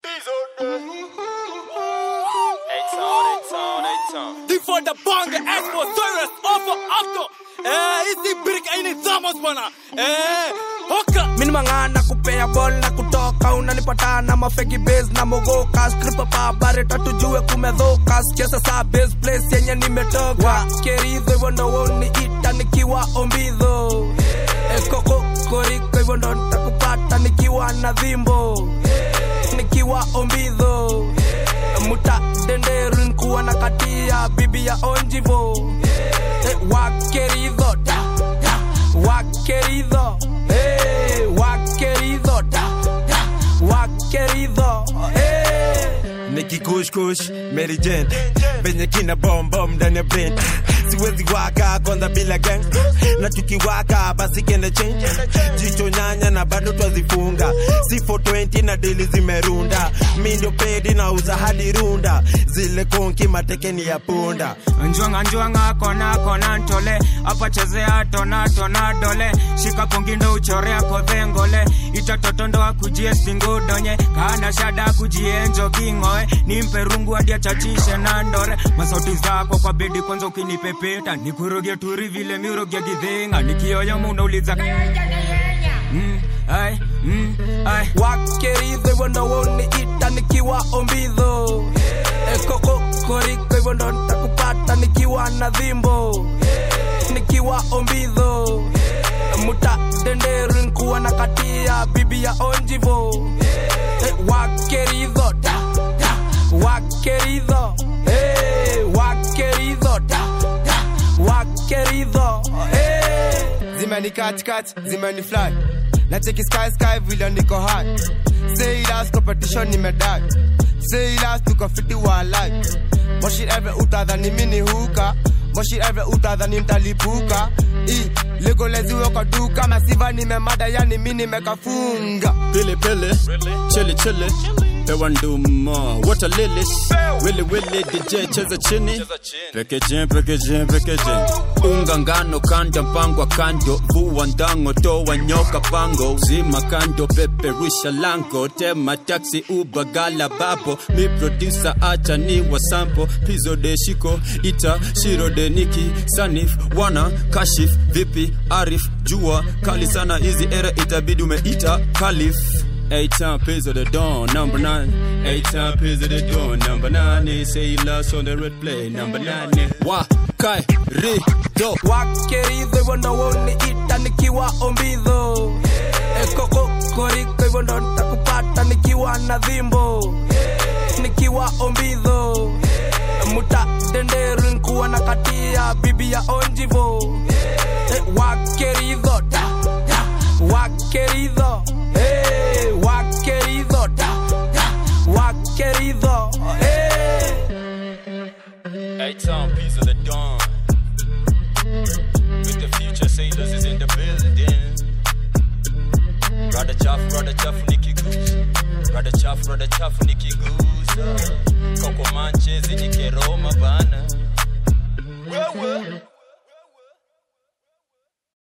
Die von der Bange, Expo, Service, Offer, Auto. Eh, hizi brick aini thamos bwana. Eh, hoka. Mini mangana kupea ball na kutoka unanipata na mafeki base na mogoka skripa pa bare tatu jue kumedhoka chesa sa base place yenye nimetoka keridho hivyo ndo woni ita nikiwa ombidho ekoko koriko hivyo ndo nitakupata nikiwa na dhimbo nikiwa ombidho muta denderu nikuwa na katia bibi ya onjivo eh, wakeridho da, da, wakeridho eh, wakeridho da, da, wakeridho eh. nikikushkush Mary Jane venye kina bom bom ndani ya brain siwezi waka kwanza bila gang na tukiwaka basi kende change jicho nyanya na bado twazifunga si 420 na dili zimerunda mi ndio pedi na uza hadi runda zile konki matekeni ya punda njwanga njwanga kona kona ntole apa chezea tona tona dole shika pongindo uchorea kodhengole itatotondo akujie singudonye kana shada kujienjo kingoe nimpe rungu hadi achachishe na ndore masauti zako kwa bedi kwanza ukinipepeta nikuroge turi vile miroge gidhinga nikioyo munauliza mm, ai, mm, ai. wakeridho hivyo ndo woni ita nikiwa ombidho ekoko koriko hivyo ndo nitakupata nikiwa na dhimbo nikiwa ombidho muta denderu nikuwa na katia bibi ya onjivo eh, wakeridho da, da, wakeridho eh, wakeridho da, da, wakeridho eh. zimeni katikati zimeni fly na cheki sky sky vile niko high say last competition nimedai say last tuko fiti wa life moshi every utadhani mini huka moshi every utadhani mtalipuka i legoleziwe kwa duka masiva nimemada yani mi nimekafunga Pili pili, chili chili. Pewa nduma, water lilies. Willy willy, DJ cheza chini. Packaging, packaging, packaging. Unga ngano kanda mpangwa kando. Vua ndango toa nyoka pango. Zima kando peperusha lango. Tema taxi uba gala babo. Mi producer acha ni wa sample. Pizo de shiko ita shiro de niki sanif wana kashif vipi arif jua kali sana hizi era itabidi umeita kalif Eight time pays of the dawn, number nine. Eight time pays of the dawn, number nine. They say he lost on the red play, number nine. Wa kai ri do. wakeridho hivyo ndo woni ita nikiwa ombidho ekoko koriko hivyo ndo nitakupata nikiwa na dhimbo nikiwa ombidho muta denderu nikuwa na katia bibi ya onjivo eh, wakeridho da, da, wakeridho eh, wakeridho da, da, wakeridho eh. Eight time pays of the dawn. With the future sailors is in the building. Brother chafu, brother chafu nikigusa. Brother chafu, brother chafu nikigusa. Koko manchezi nikeroma bana. Wewe.